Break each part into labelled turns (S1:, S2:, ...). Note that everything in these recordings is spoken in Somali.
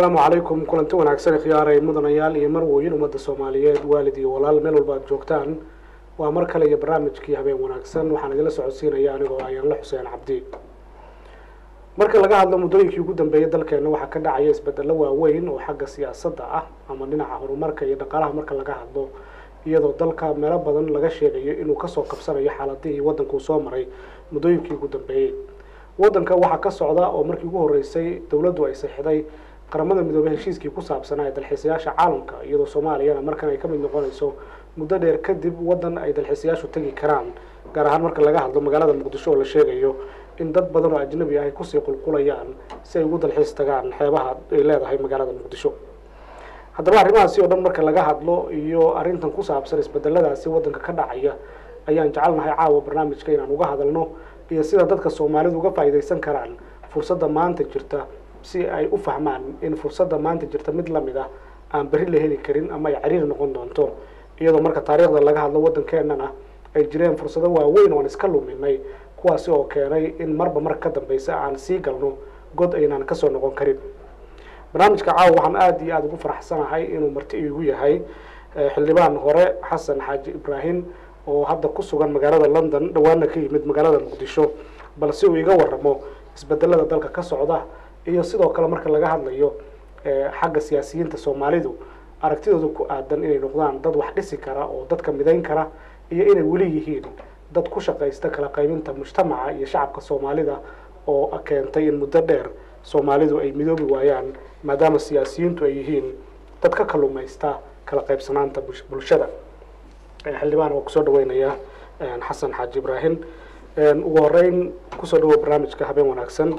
S1: asalaamu calaykum kulanti wanaagsan khiyaaray mudanayaal iyo marwooyin ummadda soomaaliyeed waalid iyo walaal meel walba aad joogtaan waa mar kale iyo barnaamijkii habeen wanaagsan waxaan idinla socodsiinaya anigoo ayaanla xuseen cabdi marka laga hadlo muddooyinkii ugu dambeeyay dalkeena waxaa ka dhacaya isbedelo waaweyn oo xagga siyaasadda ah ama dhinaca horumarka iyo dhaqaalaha marka laga hadlo iyadoo dalka meelo badan laga sheegayo inuu kasoo qabsanayo xaaladihii waddankuu soo maray muddooyinkii ugu dambeeyey waddanka waxaa ka socda oo markii ugu horreysay dowladdu ay saxiday qaramada midoobey heshiiskii ku saabsanaa ee dalxiisayaasha caalamka iyadoo soomaaliyana markan ay ka mid noqonayso muddo dheer kadib waddan ay dalxiisayaashu tegi karaan gaar ahaan marka laga hadlo magaalada muqdisho oo la sheegayo in dad badan oo ajnabi ah ay kusii qulqulayaan si ay ugu dalxiis tagaan xeebaha ay leedahay magaalada muqdisho haddaba arrimahaasi oo dhan marka laga hadlo iyo arrintan ku saabsan isbedeladaasi waddanka ka dhacaya ayaan jecelnahay caawa barnaamijka inaan uga hadalno iyo sida dadka soomaalidu uga faa'iidaysan karaan fursadda maanta jirta si ay u fahmaan in fursadda maanta jirta mid lamid ah aan berri la heli karin ama ay cariiri noqon doonto iyadoo marka taariikhda laga hadlo waddankeenana ay jireen fursado waaweyn oon iska luminay kuwaasi oo keenay in marba mar ka dambeysa aan sii galno god aynaan kasoo noqon karin barnaamijka caawa waxaan aada iyo aada ugu faraxsanahay inuu marti iigu yahay xildhibaan hore xasan xaaji ibraahim oo hadda ku sugan magaalada london dhawaana ka yimid magaalada muqdisho balse uu iga waramo isbedelada dalka ka socda iyo sidoo kale marka laga hadlayo xagga siyaasiyiinta soomaalidu aragtidooda ku aadan inay noqdaan dad wax dhisi kara oo dadka midayn kara iyo inay weli yihiin dad ku shaqaysta kala qaybinta mujtamaca iyo shacabka soomaalida oo keentay in muddo dheer soomaalidu ay midoobi waayaan maadaama siyaasiyiintu ay yihiin dad ka kalumaysta kala qaybsanaanta bulshada xildhibaan waa kusoo dhaweynayaa xasan xaaji ibraahim ugu horeyn kusoo dhawo barnaamijka habeen wanaagsan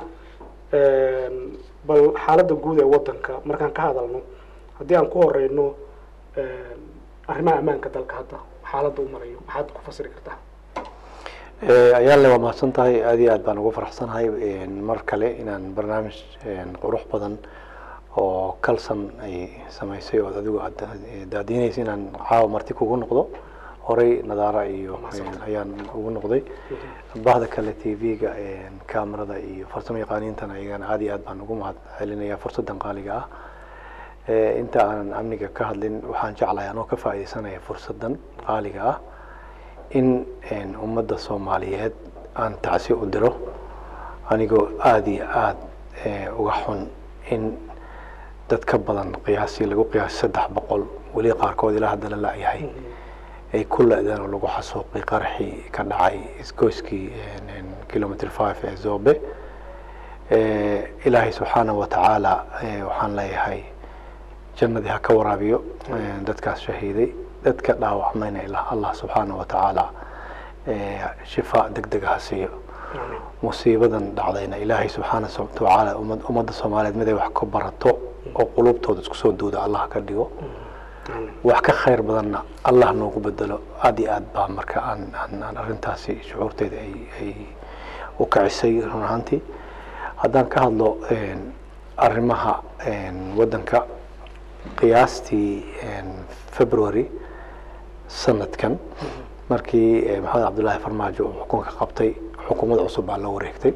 S1: bal xaaladda guud ee waddanka markaan ka hadalno haddii aan ku horeyno arrimaha ammaanka dalka hadda xaaladda u marayo maxaad ku fasiri kartaa
S2: ayaanle waa mahadsan tahay aada iyo aad baan ugu faraxsanahay mar kale inaan barnaamij qurux badan oo kalsan ay samaysay oo adigu aad daadiinaysa inaan caawa marti kugu noqdo horey nadaara iyo ayaan ugu noqday bahda kale t v-ga camerada iyo farsamo yaqaaniintana iyagana aada iyo aad baan ugu mahad celinaya fursaddan qaaliga ah inta aanan amniga ka hadlin waxaan jeclahay anoo ka faaidaysanaya fursaddan qaaliga ah in ummadda soomaaliyeed aan tacsi u diro anigoo aada iyo aada uga xun in dad ka badan qiyaasii lagu qiyaasay saddex boqol weli qaarkood ilaa hadda la la-yahay ay ku la-deen oo lagu xasuuqay qaraxii ka dhacay isgoyskii kilometr five ee zobe ilaahay subxaana wa tacaala waxaan leeyahay jannadii ha ka waraabiyo dadkaas shahiiday dadka dhaawacmayna ilaa allah subxaana wa tacaala shifaa deg dega ha siiyo musiibadan dhacdayna ilaahay subxaana watacaala ummadda soomaaliyeed mid ay wax ka barato oo qulubtooda isku soo duuda allah ka dhigo wax ka khayr badanna allah noogu bedelo aada iyo aad baa marka aan aan arrintaasi shucuurteeda ay ay u kacisay run ahaantii haddaan ka hadlo arrimaha waddanka qiyaastii february sanadkan markii maxamed cabdullaahi farmaajo uu xukunka qabtay xukuumad cusub baa loo wareegtay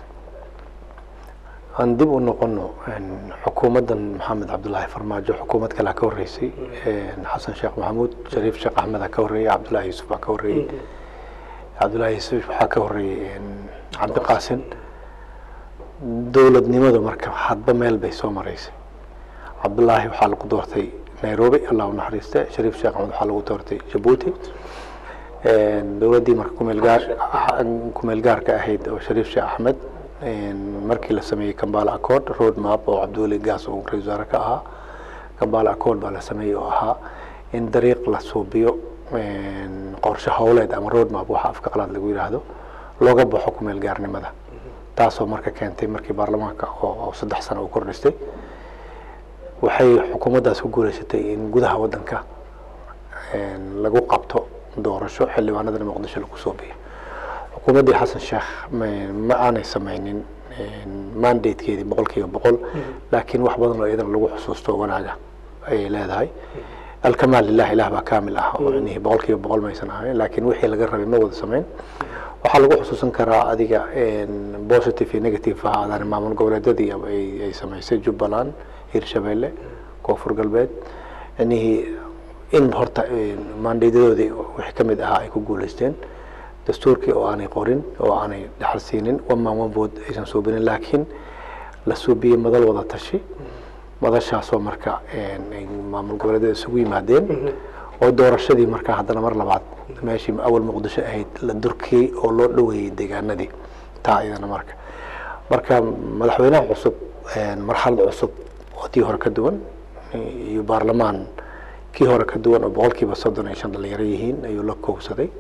S2: aan dib u noqono xukuumaddan maxamed cabdullaahi farmaajo xukuumad kalea ka horreysay xasan sheekh maxamuud shariif sheekh axmeda ka horreeyey cabdullahi yuusuf baa ka horreeyey cabdullahi yuusuf waxaa ka horreeyey cabdiqaasin dowladnimadu marka hadba meel bay soo maraysay cabdullaahi waxaa lagu doortay nairobi allah u naxariiste shariif sheekh axmed waxaa lagu doortay jabuuti dowladdii marka kumeelgaar kumeel gaarka ahayd oo shariif sheekh axmed markii la sameeyey kambala accord road map oo cabdiweli gaas uu ra-isul wasaare ka ahaa kambala accord baa la sameeyey oo ahaa in dariiq la suubiyo qorshe howleed ama road map waxa afka qalaad lagu yidhaahdo looga baxo kumeel gaarnimada taasoo marka keentay markii baarlamaanka oo saddex sano uu kordhistay waxay xukuumaddaas ku guuleysatay in gudaha waddanka lagu qabto doorasho xildhibaanadana muqdisho lagu soo biyo xukuumaddii xasan sheekh ma aanay sameynin mandatekeedii boqol kiiba boqol laakiin wax badan oo iyadana lagu xusuusto wanaaga ayay leedahay alkamaal lilah ilah baa kamil ah oo inihii boqol kiiba boqol maysan ahayn laakiin wixii laga rabay ma wada sameyn waxaa lagu xusuusan karaa adiga positive iyo negative ahaadaan maamul goboleedyadii ay samaysay jubbaland hirshabeelle koonfur galbeed inihii in horta maandheydadoodii wixii ka mid ahaa ay ku guuleysteen dastuurkii oo aanay qorin oo aanay dhaxal siinin one man one vote aysan suubinin laakiin la suubiyey madal wada tashi madashaasoo marka ay maamul goboleedyada isugu yimaadeen oo doorashadii markaa haddana mar labaad meeshii awal muqdisho ahayd la durkiyey oo loo dhoweeyey deegaanadii taa iyadana marka marka madaxweynaha cusub marxalad cusub oo tii hore ka duwan iyo baarlamaan kii hore ka duwan oo boqolkiiba soddon iyo shan dhalinyaro yihiin ayuu la koogsaday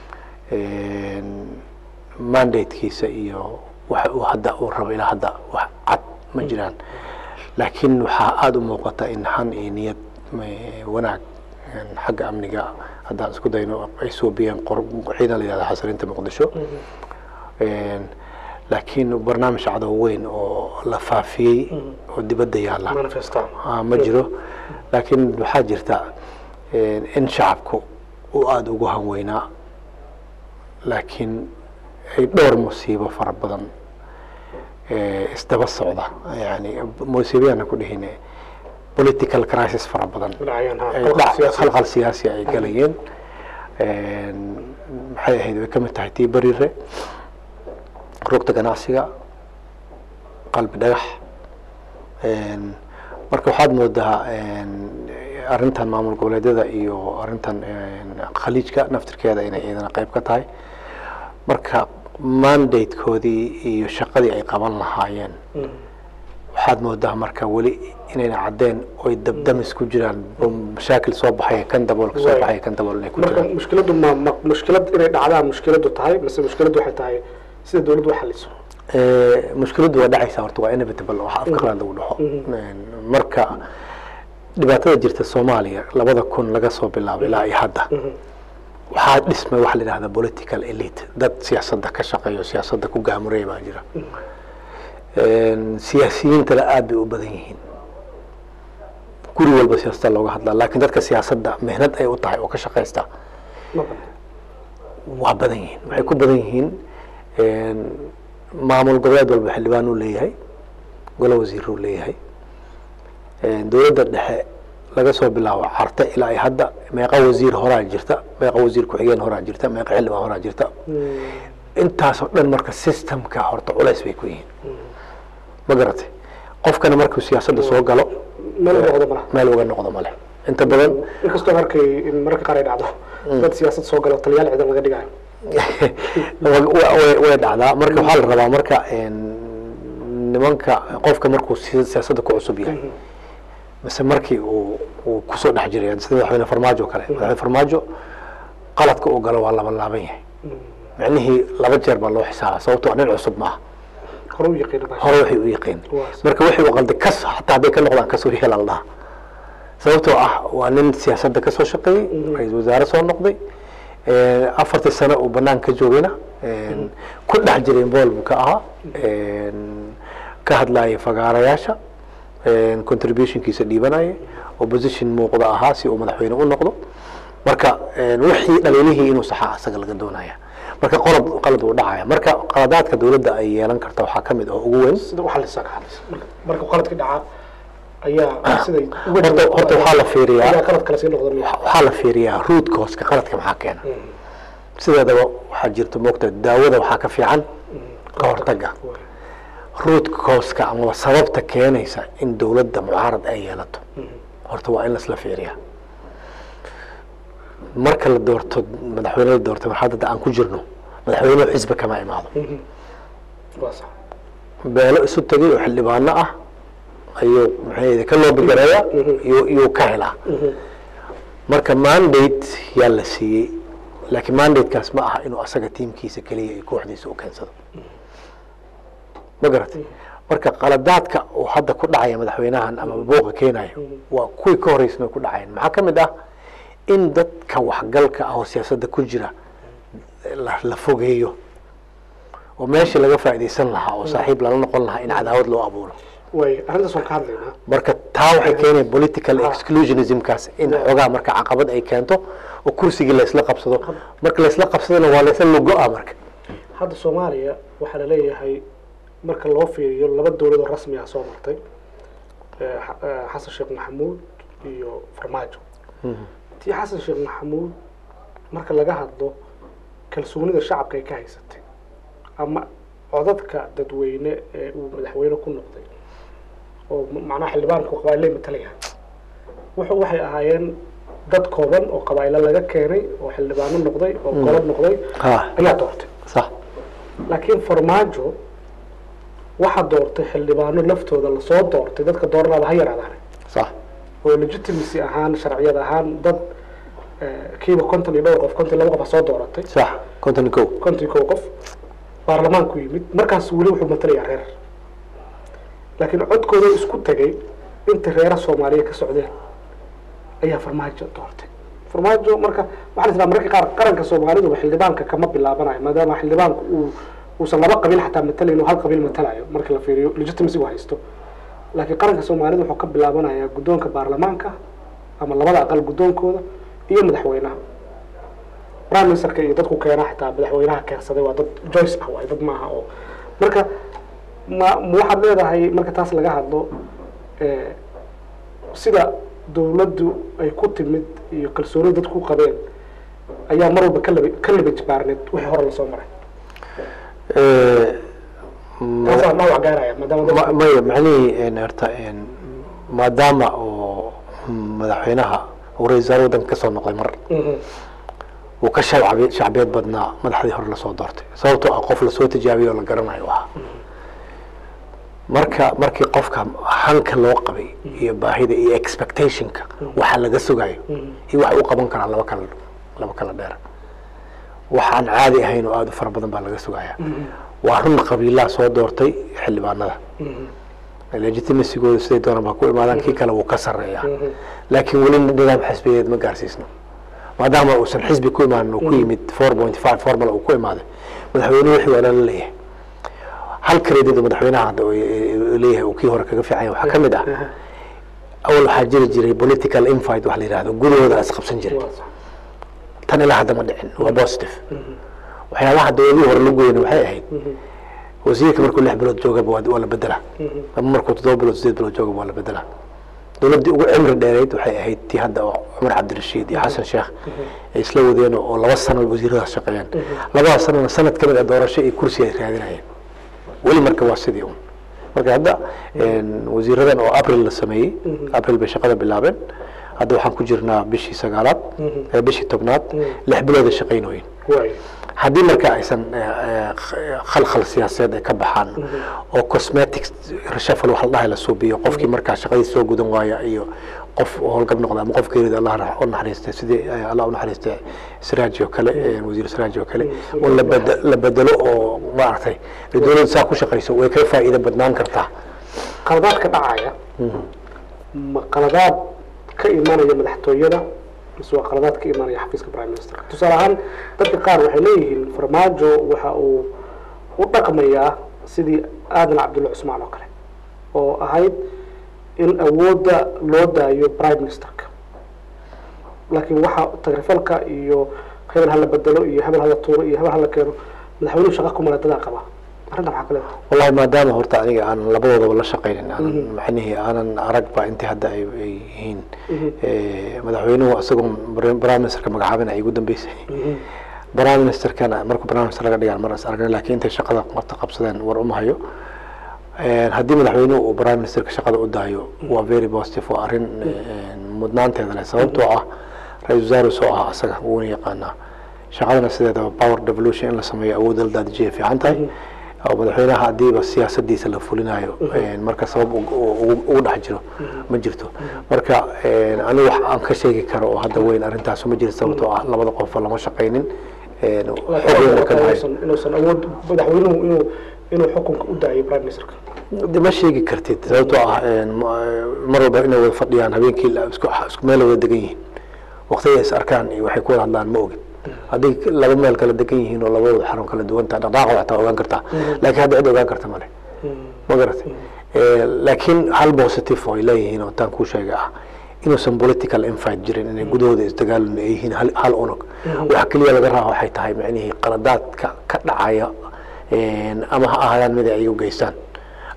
S2: mandatekiisa iyo waxa uu hadda uu rabo ilaa hadda wax cad ma jiraan laakiin waxaa aada u muuqata in xan iyo niyad wanaag xagga amniga haddaan isku dayno ay suubiyeen ciidan la yihahda xasilinta muqdisho laakiin barnaamij cadow weyn oo la faafiyey oo dibadda yaalla ma jiro laakiin waxaa jirta in shacabku uu aada ugu hanweynaa laakiin ay dhowr musiibo fara badan isdaba socda yani musiibayana ku dhihine political crisis fara badan khalqal siyaasi ay galayeen maxay ahayd way ka mid tahay tii bariire rugta ganacsiga qalbi dhagax marka waxaad moodaa arrintan maamul goboleedyada iyo arrintan khaliijka naftirkeeda inay iyadana qayb ka tahay marka mandatekoodii iyo shaqadii ay qaban lahaayeen waxaad moodaa marka weli inayna caddeen oy dabdamis ku jiraan mashaakil soo baxaya kan daboolka soo baxaya kan dabool inay ku
S1: marka
S2: jiraan
S1: mushkiladu ma ma mushkilad inay dhacdaan mushkiladu tahay mise mushkiladu waxay tahay sida dawladdu u xaliso
S2: mushkiladdu waa dhacaysa horta waa inevitable waxa afka qalaad lagu dhaho marka dhibaatada jirta soomaaliya labada kun laga soo bilaabo ilaa iyo hadda waxaa dhismay waxa la yidhahda political elite dad siyaasadda ka shaqeeyo siyaasadda ku gaamuraya baa jira siyaasiyiintana aad bay u badan yihiin guri walba siyaasada looga hadlaa laakiin dadka siyaasadda mehnad ay u tahay oo ka shaqaysta
S1: ma badan
S2: waa badan yihiin waxay ku badan yihiin maamul goboleed walba xildhibaan uu leeyahay golo wasiir uu leeyahay dowladda dhexe laga soo bilaabo carte ilaa ay hadda meeqa wasiir horaa jirta meeqa wasiir ku-xigeen horaa jirta meeqa xildhibaan horaa jirta intaasoo dhan marka systemka horta culays bay ku yihiin ma garatay qofkana markuu siyaasadda soo galo
S1: meel u noqdo malaha
S2: meel uga noqdo male inta badan
S1: inkastoo arkay in mararka qaar ay dhacdo dad siyaasad soo galo taliyaal ciidan laga dhigayo
S2: wa- way way dhacdaa marka waxaa la rabaa marka nimanka qofka markuu si- siyaasadda ku cusub yahay mise markii uu uu kusoo dhex jiray sida madaxweyne farmaajo oo kale madaxweyne farmaajo qaladka uu galo waa laba laaban yahay micnihii laba jeer baa loo xisaaba sababtoo nin cusub maaha
S1: hore u yaqiina baa
S2: hore waxay u yaqiin
S1: Waa
S2: marka wixii uu qalday kas hataa hadday ka noqdaan kasoo yeela la dhaha sababtoo ah waa nin siyaasadda kasoo shaqeeyey ra-iisul wasaare soo noqday afartii sano uu banaan ka joogayna ku dhex jiray bool buu ka ahaa ka hadlayay fagaarayaasha contributionkiisa dhiibanaya opposition muuqda ahaa si uu madaxweyne u noqdo marka wixii dhaliilihii inuu saxaa asaga laga doonaya marka qolad qalad uu dhacaya marka qaladaadka dowladda ay yeelan karta waxaa ka mid ah ugu weyn
S1: sida u xalisa ka xalisa marka marka qaladka dhaca ayaa siday uga
S2: horta
S1: jawaabto
S2: horta waxaa la fiiriyaa
S1: ayaa qalad kale sii noqda miya
S2: waxaa la fiiriyaa root cause-ka qaladka maxaa keena sideedaba waxaa jirta moogta daawada waxaa ka fiican ka hortagga root cause-ka amaba sababta keenaysa in dowladda mucaarad ay yeelato horta waa in lasla fiiriyaa marka la doorto madaxweyne la doorto marxaladda aan ku jirno madaxweynuhu xisbi kama imaado
S1: waa sax
S2: beelo isu tegay oo xildhibaano ah ayuu maxay ka loo bigareeyaa iyuu iyuu ka helaa marka mandate yaa la siiyey laakiin mandatekaas ma aha inuu asaga tiimkiisa keliya iyo kooxdiisa u keensado ma garatay marka qaladaadka uu hadda ku dhacaya madaxweynahan ama buuqa keenayo waa kuwii ka horeysna ku dhacayeen maxaa ka mid ah in dadka waxgalka ah oo siyaasadda ku jira la la fogeeyo oo meeshii laga faa'iidaysan lahaa oo saaxiib lala noqon lahaa in cadaawad loo abuuro
S1: way arrintaas waan ka hadlaynaa
S2: marka taa waxay keenaya political exclusionismkaas in xoogaa marka caqabad ay keento oo kursigii laysla qabsado marka laysla qabsadona waa laysla lugo-a marka
S1: hadda soomaaliya waxaa la leeyahay marka loo fiiriyo laba dowlad oo rasmi ah soo martay eh, Xa- eh, xasan sheekh maxamuud iyo farmaajo tii xasan sheekh maxamuud marka laga hadlo kalsoonida shacabka ay ka haysatay ama codadka dadweyne ee uu madaxweyne ku noqday oo m- macnaha xildhibaanku qabaa'ilay matalayaan wuxuu waxay ahaayeen dad kooban oo qabaa'ilo laga keenay oo xildhibaano noqday oo golob noqday
S2: ha
S1: ayaa doortay
S2: sax
S1: laakiin farmaajo waxaa doortay xildhibaano laftooda lasoo doortay dadka dooranaaba ha yaraadaan
S2: sax
S1: oo legitimacy ahaan sharciyad ahaan dad eh, kiiba konton iyo dhowr qof konton iyo laba qof ha soo dooratay
S2: sax konton iyo kow
S1: konton iyo kow qof baarlamaanku yimid markaas weli wuxuu matalayaa reer laakiin codkooda isku tagay inta reera soomaaliya ka socdeen ayaa farmaajo doortay farmaajo marka waxaan israa mararka qaar qaranka soomaalidu xildhibaanka kama bilaabanayo maadaama xildhibaanku uu uusan laba qabiil xataa matalayn oo hal qabiil matalayo marka la fiiriyo legitimacy uu haysto laakiin qaranka soomaalida wuxuu ka bilaabanayaa guddoonka baarlamaanka ama labada aqal guddoonkooda iyo madaxweynaha prime ministerka iyo dadku keena xitaa madaxweynaha keensaday waa dad joyce ah waay dad maaha oo marka ma ma waxaad leedahay marka taas laga hadlo eh, sida dawladdu ay ku timid iyo kalsooni dadku ku qabeen ayaa mar walba ka laba ka laba jibaarneed wixii hore lasoo maray taasaa dhaawac gaaraya maadaama
S2: Ma-
S1: dadku-
S2: maya macnihii een, horta een, maadaama oo madaxweynaha uu ra-isul wasaare waddanka ka soo noqday mar
S1: Mhm.
S2: uu ka shacbi shacbiyeed badnaa madaxdii hore lasoo doortay sababtoo ah qof lasoo tijaabiyey oo la garanayo u ahaa marka markii qofka hanka loo qabay iyo baahida iyo expectationka waxa laga sugayo iyo wax uu qaban karaa laba kala laba kala dheer waxaan caadi ahayn oo aada u fara badan baa laga sugaya waa run qabiilaha soo doortay xildhibaanada legitimacygooda siday doonaan baa ku imaadaan kii kale wuu ka sarreeyaa laakiin weli nidaam xisbiyeed ma gaarsiisno maadaama uusan xisbi ku imaanin uu ku yimid four point five formula uu ku imaaday madaxweyne wixii waa lala leeyahay hal credit oo madaxweynaha hadda uu leeyahay uu kii hore kaga fiican yahay waxaa ka mid ah awal waxaa jiri jiray political infight wax la yidhahdo gudahooda is qabsan jiray
S1: Waa sax.
S2: tan ilaa hadda ma dhicin waa positive waxyaabaha dowladihii hore lagu weyna waxay ahayd wasiirka markuu lix bilood joogaba waa waa la bedelaa ama markuu toddoba bilood sideed bilood joogaba waa la bedelaa dowladdii ugu cimri dheereyd waxay ahayd tii hadda oo cumar cabdirashiid iyo xasan sheekh ay isla wadeen oo laba sano wasiiradaas shaqeeyeen labadaas sanona sanad ka mid a doorasho iyo kursi ay raadinayeen weli marka waa sidii un marka hadda een, wasiiradan oo april la sameeyey april bay shaqada bilaabeen hadda waxaan ku jirnaa bishii sagaalaad ee bishii tobnaad lix bilooda shaqaynooyin
S1: Waay.
S2: haddii marka aysan eh, eh, khalkhal siyaasadeed ay ka baxaan oo cosmetics reshuffle wax la dhahay la suubiyo qofkii markaa shaqadii soo gudan waaya iyo qof howlgab noqda ama qof geerida allah ra- u naxariistay sidii eh, allah u naxariistay siraaji oo kale eh, wasiir siraaji oo kale oo la bede- la bedelo oo maaragtay ay dowladda saa ku shaqayso way ka faa'iido badnaan kartaa
S1: qaladaadka dhacaya ma qaladaad ka imanaya madaxtooyada mise waa qaladaad ka imanaya xafiiska prime minister tusaale ahaan dadka qaar waxay leeyihiin farmaajo waxa uu u dhaqmayaa sidii aadan cabdulla cusmaan oo kale oo ahayd in awoodda loo daayo prime ministerka laakiin waxa tagrifalka iyo hebel hala bedelo iyo hebel hala tuuro iyo hebel hala keeno madaxweynuhu shaqa ku maladadaa qaba arrinta maxaa ka leedahay
S2: wallahi maadaama horta aniga aan labadoodaba la shaqaynin aanan macnihii aanan aragba intii hadda ay ay yihiin Eh, madaxweynuhu isagoon prime ministerka magacaabin ay ugu dambeysay prime ministerkana markuu prime minister laga dhigaan mar is aragnay laakiin intay shaqada marta qabsadeen war uma hayo Eh, haddii madaxweynuhu uu prime ministerka shaqada u daayo waa very positive waa arrin eh, mudnaanteeda leh sababtoo ah ra-isul wasaare soo ah asaga wuuna yaqaanaa shaqadana sideedaba power devolution in la sameeyo awoodda la daadijiyay fiican tahay oo madaxweynaha haddiiba siyaasadiisa la fulinayo een, marka sabab ugu- ugu ugu dhex jiro ma jirto marka een, anigu wax aan ka sheegi karo oo hadda weyn arrintaas ma jirto sababtoo ah labada qofba lama shaqaynin een, xog weyn oo kala hayo.
S1: inuusan inuusan awood madaxweynuhu inuu inuu xukunka u daayo prime ministerka
S2: de ma sheegi kartid sababtoo ah een, ma- mar walba inay wada fadhiyaan habeenkii la- isku isku meel wada degan yihiin waqtiga is arkaan iyo waxay ku wada hadlaan ma ogin hadday laba meel kala degan yihiin oo labadooda xarun kala duwan tahay dhaqdhaqaaqa waxtaa ogaan kartaa laakiin hadda cid ogaan karta male ma garatay Eh, laakiin hal positive oo ay leeyihiin oo taan kuu sheegay ah inuusan political infight jirin inay gudahooda isdagaalin ay yihiin hal- hal unug waxa keliya laga raba waxay tahay macnihii qaladaadka ka dhacaya een, ama ha ahaadaan mid ay u geystaan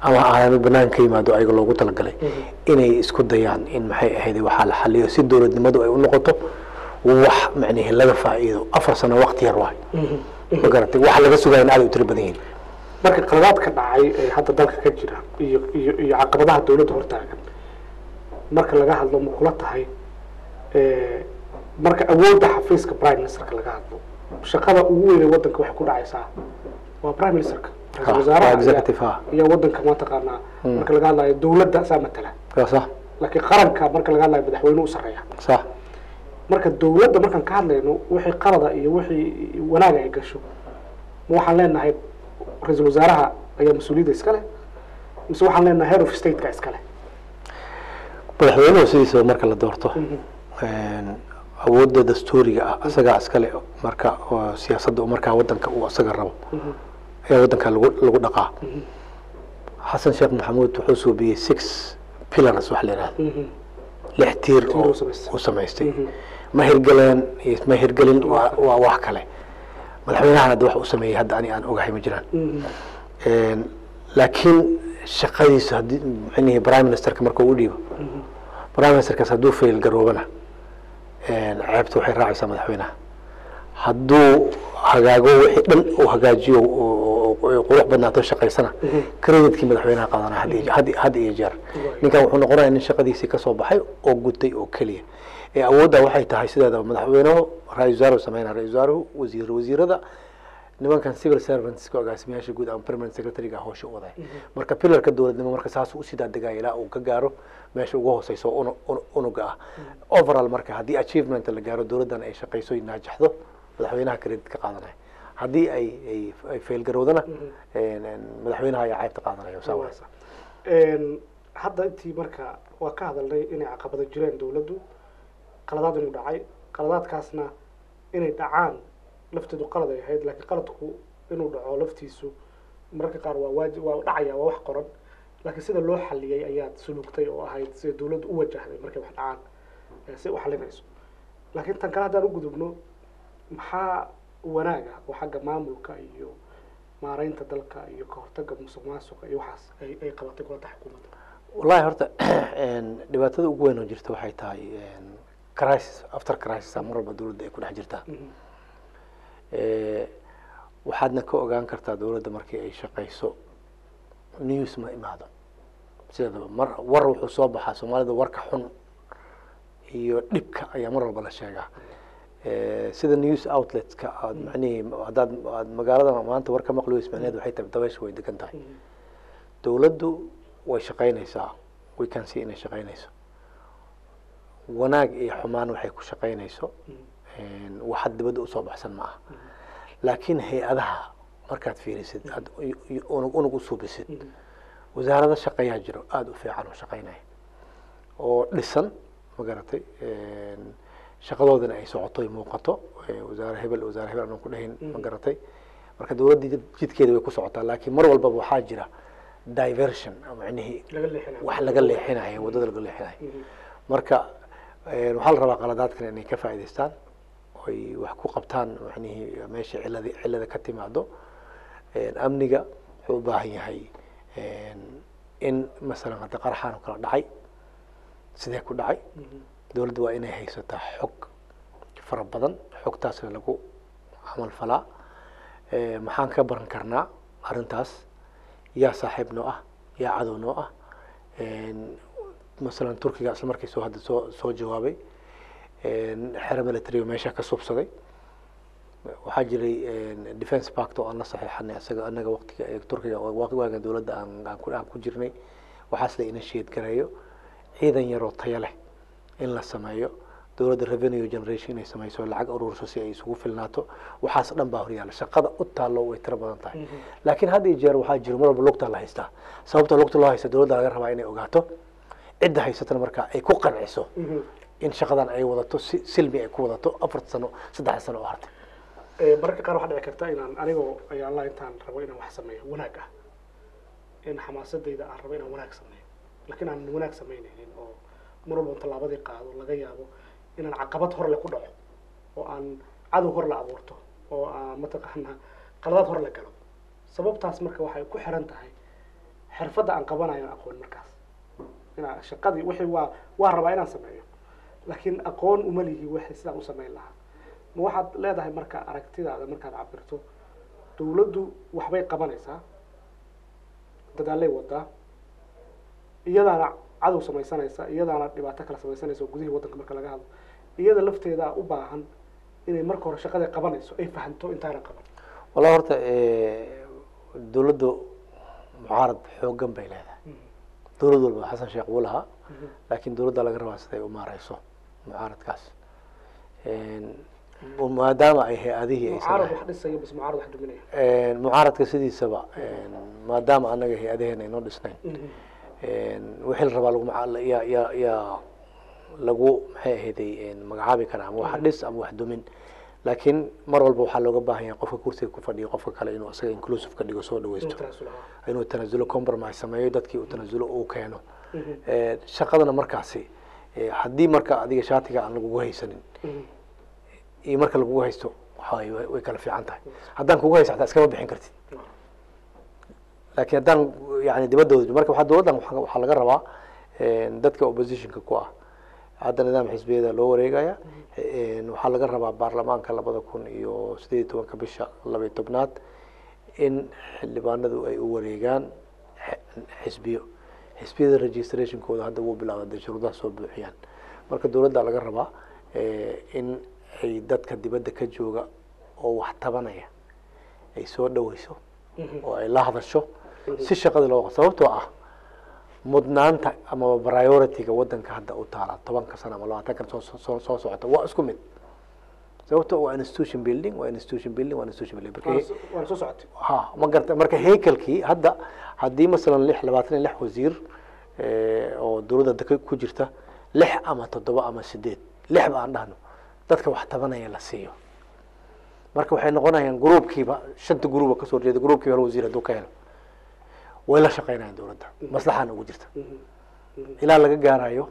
S2: ama aanu banaan ka yimaado ayaga loogu talagalay inay isku dayaan in maxay ahayd waxaa la xaliyo si dowladnimadu ay u noqoto wax macnihi laga faa'iido afar sano waqti yar waay ma garatay waxa laga sugaya in aad u tiro badan yihiin
S1: marka qaladaadka dhacay ee hadda dalka ka jira iyo iyo iyo caqabadaha dawladda hortaagan marka laga hadlo ma kula tahay eh, marka awoodda xafiiska prime ministerka laga hadlo shaqada ugu weyn ee waddanka waxay ku dhacaysaa waa prime ministerka
S2: Ha,
S1: ra-iisul wasaaraha
S2: waa
S1: ayaa-
S2: executive, ha.
S1: ayaa waddanka mataqaanaa marka laga hadlayo dawladda saa matala
S2: waa sax
S1: laakiin qaranka marka laga hadlayo madaxweynuhu u sarreeya
S2: sax
S1: marka dawladda markaan ka hadlayno wixii qalada iyo wixii wanaaga ay gasho ma waxaan leenahay ra-iisul wasaaraha ayaa mas-uuliyadda iska leh mise waxaan leenahay head of stateka iska leh
S2: madaxweynuhu sidiisaba marka la doorto awoodda dastuuriga ah isagaa iskale marka oo siyaasadda uu markaa wadanka uu isaga rabo ayaa wadanka lagu lagu dhaqaa xasan sheekh maxamuud wuxuu suubiyey six pillars wax la yidhahda lix tiir oo
S1: uu samaystay.
S2: uu samaystay ma hirgaleen iyo ma hirgelin waa waa wax kale madaxweynahan hadda wax uu sameeyey hadda ani aan ogahay ma jiraan Een, laakiin shaqadiisu haddii mxuunihi prime ministerka marka uu dhiibo prime ministerkaas hadduu fail garoobana een, ceebta waxay raacaysaa madaxweynaha hadduu hagaago wixii dhan uu hagaajiyo oo- oo- oo qurux badnaato shaqaysana creditkii madaxweynaha qaadanaa had iyo- had- had iyo jeer ninkan wuxuu noqonaya nin shaqadiisii kasoo baxay oo gutay oo keliya ee awoodda waxay tahay sideedaba madaxweynuhu ra-isul wasaaruhu sameynaa ra-isul wasaaruhu wasiir wasiirada nimankan civil servantska agaasimayaasha guud ama permanent secretary-ga howsha u waday marka pilarka dowladnimo marka saas usii daadegaya ilaa uu ka gaaro meesha ugu hooseyso oo unu- unu- unuga ah overall marka haddii achievement la gaaro dowladdan ay shaqayso ay naajaxdo madaxweynaha credit ka qaadanaya haddii ay ay ay fail garowdana een, een, madaxweynaha ayaa ceebta qaadanaya saa waay.
S1: Een, hadda intii marka waa ka hadalnay inay caqabado jireen dawladdu qaladaad inuu dhacay qaladaadkaasna inay dhacaan lafteedu qalad ay ahayd laakiin qaladku inuu dhaco laftiisu mararka qaar waa waajib waa dhacaya waa wax qoran laakiin sida loo xaliyey ayaad sulugtay oo ahayd sida dawladdu u wajahday markay wax dhacaan ee si u xalinayso laakiin tan kale haddaan u gudubno maxaa wanaaga oo xagga maamulka iyo maaraynta dalka iyo ka hortagga musuq maasuqa iyo waxaas ay ay qabatay kulanta xukuumadda
S2: wallahi horta een, dhibaatada ugu weyn oo jirta waxay tahay een, crisis after crisis mar walba dowladda ay ku dhex jirtaa Eh, waxaadna ka ogaan kartaa dowladda markii ay shaqayso news ma imaado sideedaba mar war wuxuu soo baxaa soomaalida warka xun iyo dhibka ayaa mar walba la sheegaa Eh, sida news outletska aad macnihii haddaad aad magaalada maanta war ka maqli weysa macnaheed waxay tahay dabaysha way degan tahay dowladdu way shaqaynaysaa we can see inay shaqaynayso wanaag iyo xumaan waxay ku shaqaynayso een, waxaad dibadda usoo baxsan ma aha laakiin hay-adaha markaad fiirisid aad u- u- unug unug u suubisid wasaarado shaqayaa jiro aada u fiican oo shaqaynaya oo dhisan ma garatay een, shaqadoodana ay socoto ay muuqato ee, wasaare hebel wasaare hebel aanan ku dhahin ma garatay marka dowladda jid- jidkeeda way ku socotaa laakiin mar walbaba waxaa jira diversion macnihii
S1: laga leexinayo
S2: wax laga leexinayo waddada laga leexinayo marka een, waxaa la rabaa qaladaadkan inay ka faa'iidaystaan oy wax ku qabtaan macnihii meesha cilada cilada ka timaado een, amniga wuxuu u baahan yahay een, in masalan hadda qaraxaan oo kala dhacay sidee ku dhacay dowladda waa inay haysataa xog fara badan xogtaasna lagu camal falaa Eh, maxaan ka baran karnaa arrintaas yaa saaxiib noo ah yaa cadow noo ah Een, masalan turkiga isla markii soo hadda soo soo jawaabay Een, xero military oo meesha ka subsaday waxaa jiray een, defence pact oo aan la saxiixanay isaga anaga waqtiga ee turkiga oo waqti waaga dowladda aan aan ku aan ku jirnay waxaas la initiate gareeyo ciidan yaroo tayo leh in la sameeyo dowladda revenue generation inay sameyso lacag ururso si ay isugu filnaato waxaas dhan baa horyaala shaqada u taallo way tiro badan tahay laakiin had iyo jeer waxaa jiro mar walba lugta la haystaa sababta lugta loo haysta dowladda laga rabaa inay ogaato cidda haysatana markaa ay ku qanciso in shaqadan ay wadato si silmi ay ku wadato afar sano saddex sano oo hartay
S1: Ee, mararka qaar waxaa dhici karta inaan anigoo ayaan la intaan rabo inaan wax sameeyo wanaag ah in xamaasadayda aan rabo inaan wanaag sameeyo laakiin aan wanaag samaynaynin oo mar walba tallaabadii qaado laga yaabo inaan caqabad hor le ku dhaco oo aan cadow hor la abuurto oo aan mataqaanaa qaladaad hor la galo sababtaas marka waxay ku xiran tahay xirfadda aan qabanayo aqoon markaas inaa shaqadii wixii waa waa rabaa inaan sameeyo laakiin aqoon uma lihi wixii sidaan u samayn lahaa ma waxaad leedahay marka aragtidaada markaad cabirto dawladdu waxbay qabanaysaa dadaalay wadaa iyadaana cadow samaysanaysa iyadaana dhibaato kala samaysanaysa oo gudihii waddanka marka laga hadlo iyada lafteeda u baahan inay marka hore shaqada qabanayso ay fahanto intaana qaban
S2: wallahi horta dawladdu mucaarad xoogan bay leedahay dawlad walba xasan sheekh wuu lahaa laakiin dawladda laga rabaa siday u maareyso mucaaradkaas maadaama ay hay-adihii aysan
S1: mucaarad
S2: lahayn
S1: wax dhisaya bas mucaarad wax duminaya
S2: mucaaradka sidiisaba maadaama anaga hay-adaheena aynoo dhisnayn wixii la rabaa lagu maca- yaa yaa yaa lagu maxay ahayday magacaabi karaa ama wax dhis ama wax dumin laakiin mar walba waxaa looga baahan yahay qofka kursiga ku fadhiyo qofka kale inuu isaga inclusive ka dhigo soo
S1: inuu
S2: dhaweysto
S1: tanaasulo ahaa
S2: inuu tanasulo compromise sameeyo dadkii uu tanasulo uu keeno Eh, shaqadana markaasi eh, haddii marka adiga shaatiga aan lagugu haysanin iyo marka lagugu haysto waxaway way way kala fiican tahay haddaan kugu haysto hataa iskama bixin kartid laakiin haddaan yani dibadooda marka waxaa dowladdan waxa waxaa laga rabaa eh, dadka oppositionka ku ah hadda nidaam xisbiyada loo wareegaya Eh, waxaa laga rabaa baarlamaanka labada kun iyo sideed iyo tobanka bisha laba iyo tobnaad in xildhibaanadu ay u wareegaan x- xisbiyo xisbiyada registrationkooda hadda wuu bilaabay hadday shuruudaha soo buuxiyaan marka dowladda laga rabaa eh, in ay dadka dibadda ka jooga oo wax tabanaya ay soo dhaweyso oo ay la hadasho si shaqadii loo sababtoo ah mudnaanta ama priority-ga wadanka hadda u taala tobanka sano ama labaatanka soo soo soo socota waa isku mid sababtoo waa institution building waa institution building waa institution building marka
S1: waan soo socotay
S2: ha ma garta marka haykalkii hadda haddii masalan lix labaatan iyo lix wasiir eh, oo dowladda daka ku jirta lix ama toddoba ama sideed lix ba aan dhahno dadka wax tabanaya la siiyo marka waxay noqonayaan gruubkiiba shanta gruuba kasoo horjeeda gruubkiiba hal wasiir hadduu ka helo way la shaqeynayaan dowladda maslaxaana ugu jirta ilaa laga gaarayo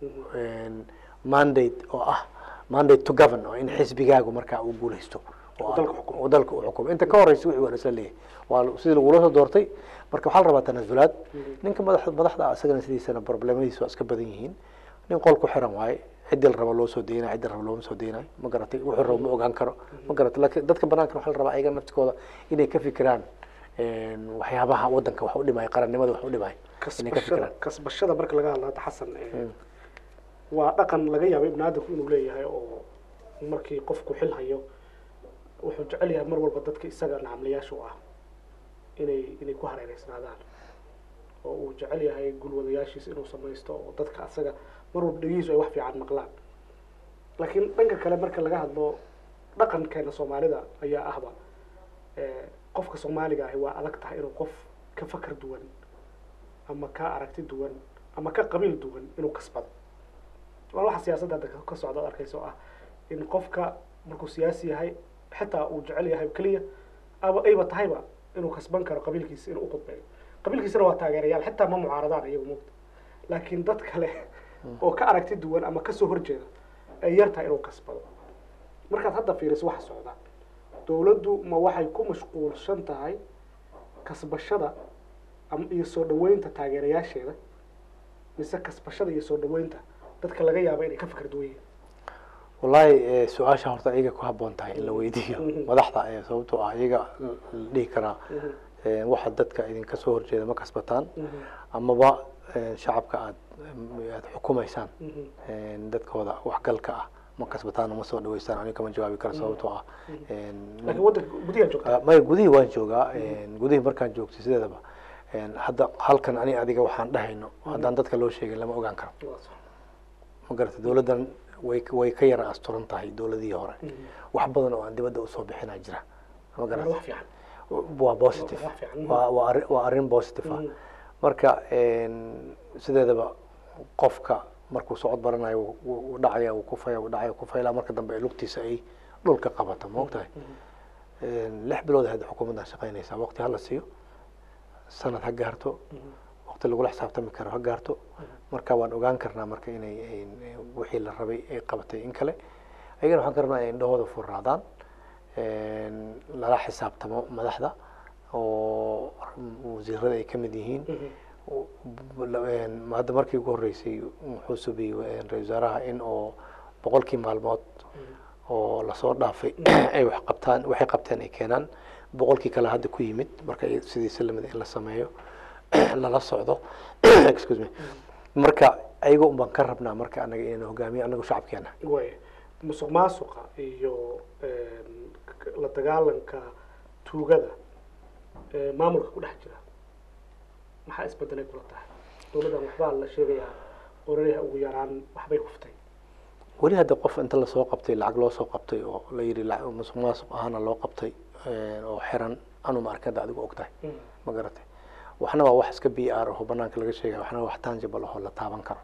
S2: mandate oo ah mandate to govern oo in xisbigaagu markaa uu guuleysto oo
S1: dalka xukumo.
S2: oo dalka uu xukumo inta ka horeysa wixii waa isla leeyahay waa sidii lagula soo doortay marka waxaa la rabaa tanasulaad ninka madax madaxda ah isagana sidiisana problemadiisa waa iska badan yihiin nin qol ku xiran waaye ciddii la rabo loo soo deynayo ciddii la rabo looma soo deynayo ma garatay wuxuu rabo ma ogaan karo ma garatay laakiin dadka banaanka waxaa la rabaa ayaga naftikooda inay ka fikiraan waxyaabaha wadanka wax u dhimaya qarannimada wax u dhimaya inay ka
S1: kasbashada
S2: fikiraan
S1: kasbashada marka laga hadlo hadda xasan eh, waa dhaqan laga yaabo ibn aadamku inuu leeyahay oo markii qofku xil hayo wuxuu jecel yahay mar walba dadka isaga nacamlayaasha u ah inay inay ku hareereysnaadaan oo uu jecel yahay gulwadayaashiisa inuu samaysto oo dadka asaga mar walba dhegihiisu ay wax fiican maqlaan laakiin dhanka kale marka laga hadlo dhaqankeena soomaalida ayaa ahba eh, qofka soomaaliga ahi waa adag tahay inuu qof ka fakar duwan ama ka aragti duwan ama ka qabiil duwan inuu kasbado waa waxa siyaasadda hadda ka socda ad arkaysa oo ah in qofka markuu siyaasi yahay xitaa uu jecel yahay keliya aba ayba tahayba inuu kasban karo qabiilkiisa inuu uqudbeeyo qabiilkiisana waa taageerayaal xitaa ma mucaaradaan iyagu mugta laakiin dad kale oo ka aragti duwan ama kasoo horjeeda ay yar tahay inuu kasbado markaad hadda fiiriso waxa socda dowladdu ma waxay ku mashquulsan tahay kasbashada ama iyo soo dhaweynta taageerayaasheeda mise kasbashada iyo soo dhaweynta dadka laga yaabo inay ka fikir duwan yihiin
S2: wallahi eh, su-aasha horta iyaga ku haboon tahay in la weydiiyo
S1: Mhm.
S2: madaxda eh, sababtoo ah iyaga la dhihi karaa eh, waxa dadka idinka soo horjeeda ma kasbataan amaba eh, shacabka aad aad xukumaysaan eh, dadkooda waxgalka ah ma kasbataan ma soo dhaweystaan aniga kama jawaabi karo sababtoo ah eh,
S1: laakiin waddanka gudiyaa joogta
S2: Ah, maya gudihii waan joogaa gudihii markaan joogtay sideedaba En, hadda halkan ani adiga waxaan dhahayno haddaan dadka loo sheegin lama ogaan karo
S1: Waa sax.
S2: ma garata dowladdan way way ka yara asturan tahay dowladihii hore wax badan oo aan dibadda usoo bixinaa jira ma
S1: Waa
S2: garata
S1: wax fiican
S2: waa positive
S1: wax fiican.
S2: waa waa arrin- waa arrin positive ah
S1: Mhm.
S2: marka en, sideedaba qofka markuu socod baranayo wuu- wuu wuu dhacaya wuu kufaya wuu dhacaya wuu kufaya ilaa marka dambe ay lugtiisa ay dhulka qabato ma ogtahay En, lix bilood hadda xukuumaddan shaqaynaysaa waqti hala siiyo sanad ha gaarto waqti lagula xisaabtami karo ha gaarto marka waan ogaan karnaa marka inay ay- wixii la rabay ay qabatay in kale ayagana waxaan ka rabnaa inay indhahooda furraadaan En, lala xisaabtamo madaxda oo wasiirada ay ka mid yihiin hadda markii ugu horreysay wuxuu subiyey ra-isul wasaaraha in oo boqolkii maalmood oo lasoo dhaafay ay wax qabtaan waxay qabteen ay keenaan boqolkii kale hadda ku yimid marka sidiisa lamid in la sameeyo lala socdo excuse me marka ayaga un baan ka rabnaa marka anaga inaynu hogaamiyo anagu shacabkeena
S1: way musuq maasuqa iyo la dagaalanka tuugada maamulka ku dhex jira maxaa isbedelay kula tahay dowladdan waxbaa la sheegayaa qorariha ugu yaraan waxbay kuftay
S2: weli hadda qof inta lasoo qabtay lacag loo soo qabtay oo la yidhi musuq maasuq ahaana loo qabtay oo xiran anuma arkada adigu og tahay ma garatay waxna waa wax iska b r aho banaanka laga sheegaya waxna waa wax tangible ahoo la taaban karo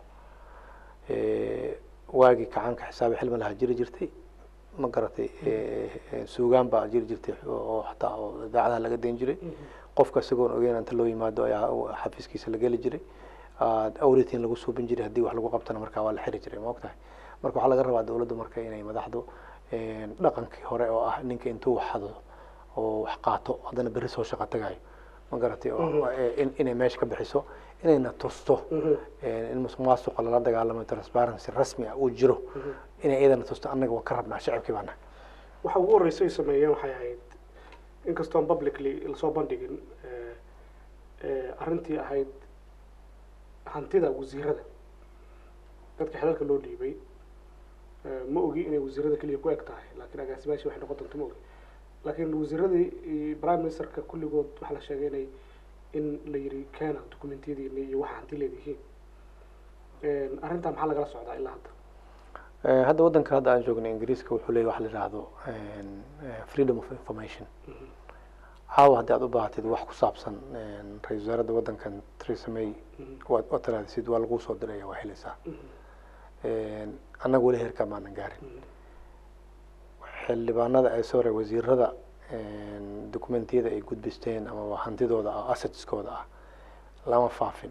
S2: waagii kacaanka xisaabi xilma lahaa jiri jirtay ma garatay suugaan baa jiri jirtay oo hataa oo idaacadaha laga dayn jiray qofka isagoon ogeyn inta loo yimaado ayaa xafiiskiisa la geli jiray awritin lagu suubin jiray haddii wax lagu qabtana markaa waa la xiri jiray ma og tahay marka waxaa laga rabaa dowladdu marka inay madaxdu dhaqankii hore oo ah ninka intuu wax hado oo wax qaato haddana berri soo shaqo tagayo ma garatay inay meesha ka bixiso inayna tusto in musuq maasuqa lala dagaalamo transparency rasmi ah uu jiro inay iyadana tusto annaga waan ka rabnaa shacabkii baana
S1: waxa ugu horreysay sameeyeen waxay ahayd inkastoon publicly lasoo bandhigin arrintii ahayd hantida wasiirada dadka xelalka loo dhiibay ma ogi inay wasiirada keliya ku eg tahay laakiin agaasimaashii waxay noqon doonto ma ogi laakiin wasiiradii prime ministerka kulligood waxaa la sheegay inay in la yiri keena documentiyadiina iyo waxa hanti leedihiin arrintaa maxaa lagala socdaa ilaa hadda
S2: hadda waddanka hadda aan joognay ingiriiska wuxuu leeyahy waxa la yidhaahdo freedom of information caawa haddii aad u baahatid wax ku saabsan ra-isul wasaaradda waddankan theresa may waad oo taraadisid waa lagu soo diraya waa helaysaa annaga weli heerkaa maanan gaarin xildhibaanada ay soo ree wasiirada documentiyada ay gudbisteen amaba hantidooda ah assetskooda ah lama faafin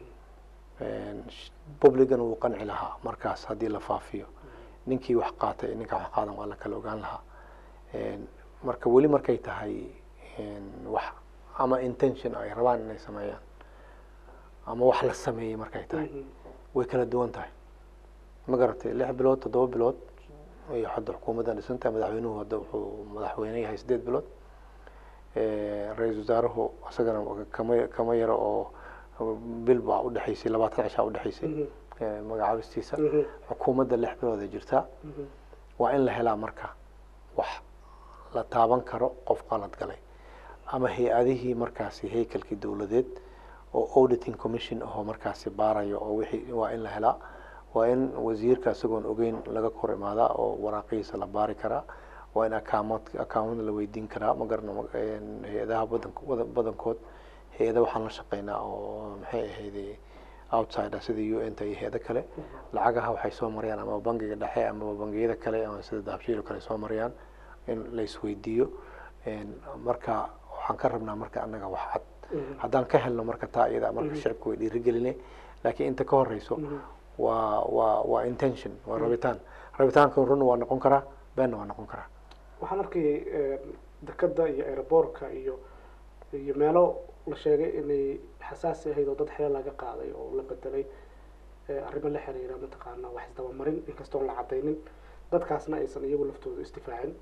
S2: publican wuu qanci lahaa markaas haddii la faafiyo ninkii wax qaatay ninkaa wax qaadan waa la kala ogaan lahaa marka weli markay tahay wax ama intention ay rabaan inay sameeyaan ama wax la sameeyey markay tahay way kala duwan tahay ma garatay lix bilood toddoba bilood iyo hadda xukuumaddan dhisantahay madaxweynuhu hadda wuxuu madaxweyne yahay sideed bilood ra-iisul wasaaruhu isagana kama kama yaro oo bil baa udhexaysay labaatan cishaa udhexaysay magacaabistiisa xukuumadda lix bilood ay jirtaa waa in la helaa marka wax la taaban karo qof qalad galay ama hay-adihii markaasi haykalkii dowladeed oo auditing commission ahoo markaasi baarayo oo wixii waa in la helaa waa in wasiirka isagoon ogeyn laga kor imaadaa oo waraaqihiisa la baari karaa waa in akaamad akaamada la weydiin karaa ma garana hay-adaha badan badankood hay-ada waxaan la shaqeynaa oo maxay ahayday outsider sida u n ta iyo hay-ado kale lacagaha waxay soo marayaan ama bangiga dhexe ama bangiyada kale ama sida dahabshiilo kale soo marayaan in la isweydiiyo marka waxaan ka rabnaa marka annaga wax cad haddaan ka helno marka taa iyada marka shicibka way dhiirigeline laakiin inta ka horeyso waa waa waa intention waa rabitaan rabitaanka run waa noqon karaa beenna waa noqon karaa
S1: waxaan arkayay dekada iyo aeroboortka iyo iyo meelo la sheegay inay xasaasi ahayd oo dad xeel laga qaaday oo la bedelay arrimo la xiriira mataqaana wax isdabamarin inkastoon la cadaynin dadkaasna aysan iyagu laftooda istifaacin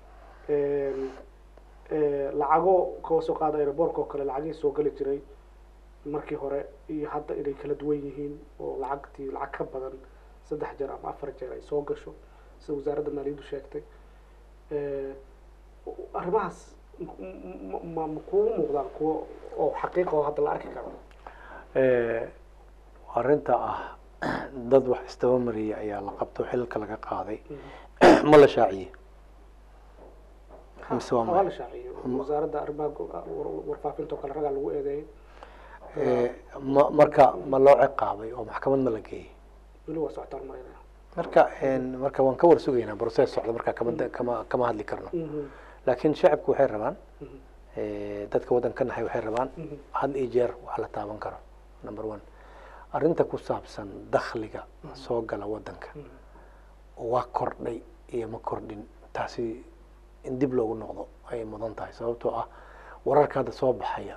S1: lacago kaga soo qaada aeroboortka oo kale lacagihii soo geli jiray markii hore iyo hadda inay kala duwan yihiin oo lacagtii lacag ka badan saddex jeer ama afar jeer ay soo gasho sida wasaaradda maaliyaddu sheegtay arrimahaas ma ma kugu muuqdaan kuwo oo xaqiiqa oo hadda la arki karo
S2: arrinta ah dad wax istaba mariyay ayaa la qabto xilka laga qaaday ma la shaaciyey mise waa
S1: waa la shaaciyo wasaaradda arrimaha warfaafinta oo kale ragaa lagu eedeeyay
S2: ma marka ma loo ciqaabay oo maxkamad ma la geeyey
S1: weli waa socotaan marinaya
S2: marka marka waan ka war sugaynaa process socda marka kama kama kama hadli karno laakiin shacabku waxay rabaan dadka waddanka nahay waxay rabaan had iyo jeer wax la taaban karo number one arrinta ku saabsan dakhliga soo gala waddanka waa kordhay iyo ma kordhin taasi in dib loogu noqdo ayay mudan tahay sababtoo ah wararka hadda soo baxaya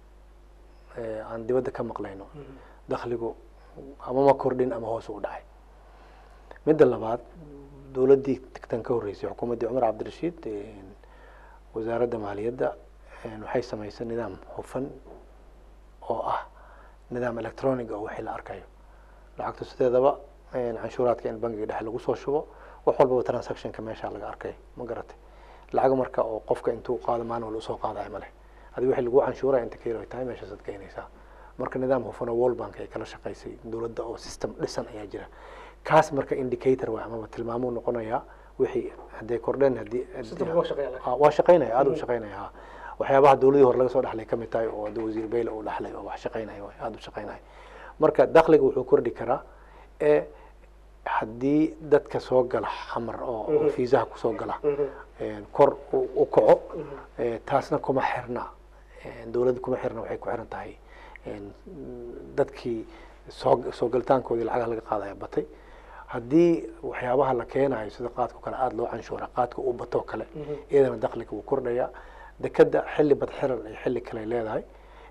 S2: ee aan dibadda ka maqlayno dakhligu ama ma kordhin ama hoos u dhacay midda labaad dowladdii tan ka horreysay xukuumaddii cumar cabdirashiid wasaaradda maaliyadda waxay samaysay nidaam hufan oo ah nidaam electronic oo wixii la arkayo lacagta sideedaba canshuuraadka in bangiga dhexe lagu soo shubo wax walbaba transactionka meesha laga arkay ma garatay lacag marka oo qofka intuu qaado maalin walba usoo qaadayo ma leh adiga wixii lagu canshuuraya inta ka yaro tahay meeshaasaad keenaysaa marka nidaam hufan oo world bank ay kala shaqaysay dowladda oo system dhisan ayaa jira kaas marka indicator waay amaba tilmaamuu noqonayaa wixii hadday kordheen haddii waa shaqaynaya aada u shaqaynaya ha waxyaabaha dowladii hore laga soo dhaxlay ka mid tahay oo hadda wasiir beyle uu dhaxlay oo wax shaqaynaya waay aada u shaqaynaya marka dakhliga wuxuu kordhi karaa ee haddii dadka soo gala xamar oo fiisaha kusoo gala kor u kaco taasna kuma xirna dowladda kuma xirna waxay ku xiran tahay dadkii soo soo galitaankoodii lacagaha laga qaadaya batay haddii waxyaabaha la keenayo sida qaadka kale aada loo canshuura qaadka uu batoo kale iyadana dakhliga wuu kordhaya dekeda xilli badxiran ay xilli kale leedahay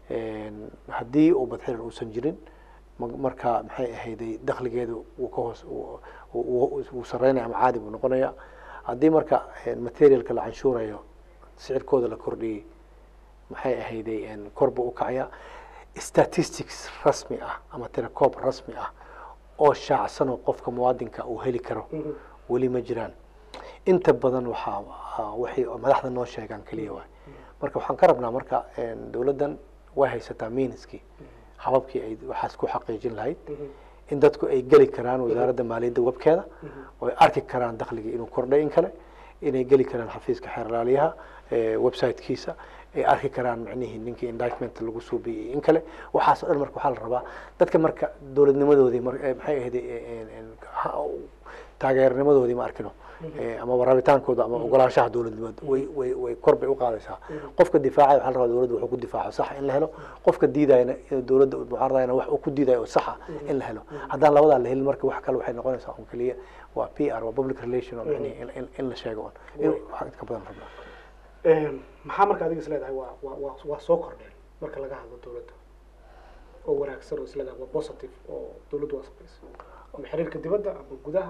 S2: haddii uu badxiran uusan jirin marka maxay ahayday dakhligeedu wuu ka hoos wuu sareynaya ama caadi buu noqonaya haddii marka materialka la canshuurayo sicirkooda la kordhiyey maxay ahayday korba u kacaya statistics rasmi ah ama tirakoob rasmi ah oo shaacsan oo qofka muwaadinka uu heli karo weli ma jiraan inta badan waxaa waxay madaxda noo sheegaan keliya waay marka waxaan ka rabnaa marka dowladdan way haysataa miiniskii hababkii ay waxaas ku xaqiijin lahayd in dadku ay geli karaan wasaaradda maaliyadda webkeeda oo ay arki karaan dakhligii inuu kordhay in kale inay geli karaan xafiiska xeerlaaliyaha websitekiisa ay arki karaan macnihii ninkii indictment lagu suubiyey in kale waxaas o dhan marka waxaa la rabaa dadka marka dowladnimadoodii maxay ahayd taageernimadoodii ma arkino ama warabitaankooda ama ogolaanshaha dowladnimada way way way kor bay uqaadaysaa qofka difaacaya waxaa la rabaa dowladda wuxuu ku difaaco saxa in la helo qofka diidayana dowladda mucaaradayana wax uu ku diidayo oo saxa in la helo haddaan labadaa la helin marka wax kale waxay noqonaysaa un keliya waa p r waa public relation oo macnihi in in la sheego un in wax ka badan rabnaa
S1: maxaa marka adiga is leedahay waa waa waa waa soo kordheen marka laga hadlo dowladda oo wanaagsan oo is leedahay waa positive oo dowladdu waa samaysay ama xiriirka dibadda ama gudaha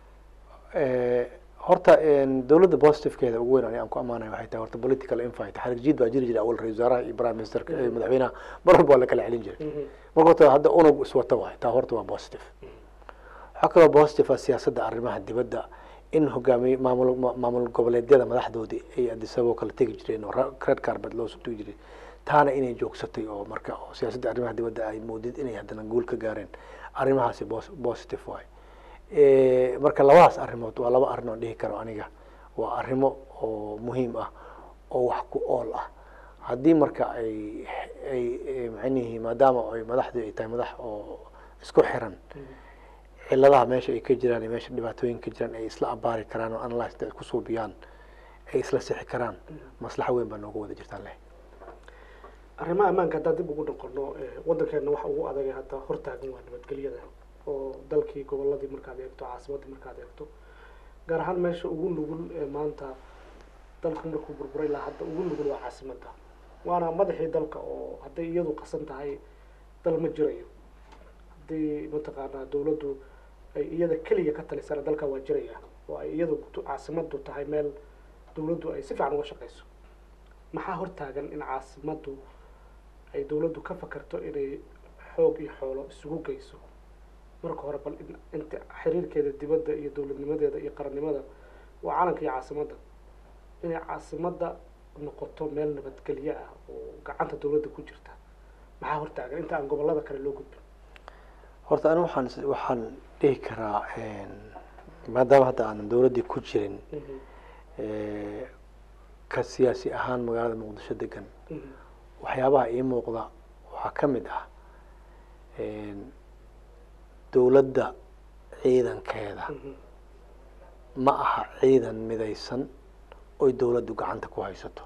S2: horta dowladda positivkeeda ugu weyn ani aan ku ammaanaya waxay tahay horta political infight xarig jiid baa jiri jiray awal ra-isul wasaaraha iyo prime ministerka iyo madaxweynaha mar walba waa la kala celin jiray marka horta hadda unug iswata waay taa horta waa positive waxaa kaloo positive ah siyaasadda arrimaha dibadda in hogaamiye maamul maamul goboleedyada madaxdoodii ay adisaboo kala tegi jireen oo red carbet loo soo tegi jiray taana inay joogsatay oo marka oo siyaasadda arrimaha dibadda ay moodid inay haddana guul ka gaareen arrimahaasi positive waay marka labadaas arrimood waa laba arrin oon dhihi karo aniga waa arrimo oo muhiim ah oo wax ku ool ah haddii marka ay ay macnihi maadaama ay madaxdii ay tahay madax oo isku xiran ciladaha meesha ay ka jiraan iyo meesha dhibaatooyinka ka jiraan ay isla abaari karaan oo analyse ay ku suubiyaan ay isla sixi karaan maslaxa weyn baa nooga wada jirtaan leh
S1: arrimaha ammaanka haddaan dib ugu noqono waddankeena waxa ugu adagay hadda hortaagan waa nabadgelyada oo dalkii goboladii markaad eegto caasimaddii markaad eegto gaar ahaan meesha ugu nugul ee maanta dalku markuu burburay ilaa hadda ugu nugul waa caasimadda waana madaxii dalka oo hadday iyadu qasan tahay dal ma jirayo haddii mataqaanaa dowladdu ay iyada keliya ka talisana dalka waa jiraya oo ay iyadu caasimaddu tahay meel dowladdu ay si fiican uga shaqayso maxaa hortaagan in caasimaddu ay dowladdu ka fakarto inay xoog iyo xoolo isugu geyso marka hore bal inta xiriirkeeda dibadda iyo dowladnimadeeda iyo qarannimada waa calanka iyo caasimadda inay caasimadda noqoto meel nabadgelyo ah oo gacanta dowladda ku jirta maxaa hortaagan inta aan gobolada kale loo gudbin
S2: horta ani waxaan waxaan dhihi karaa maadaama hadda aanan dowladdii ku jirin ka siyaasi ahaan magaalada muqdisho degan waxyaabaha ii muuqda waxaa ka mid ah dowladda ciidankeeda ma aha ciidan midaysan oy dowladdu gacanta ku haysato